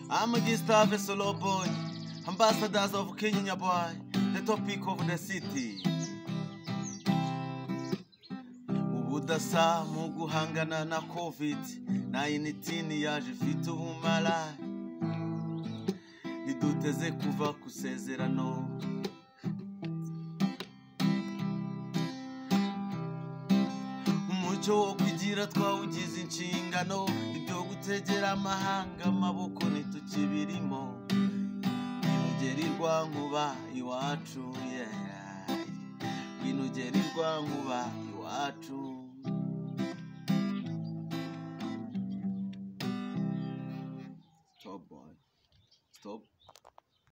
I'm a Gustave Solo Boy, ambassadors of Kenya Boy, the topic of the city. ubudasa mu guhangana na covid 19 yaje ifite ubumara ntiduteze kuva ku isezerano umuco wo kugira twawugize inshingano ibyo gutegera amahanga amaboko ntitukibirimo binugerirwa nkuba iwacu yeah. binugerirwa nkuba iwacu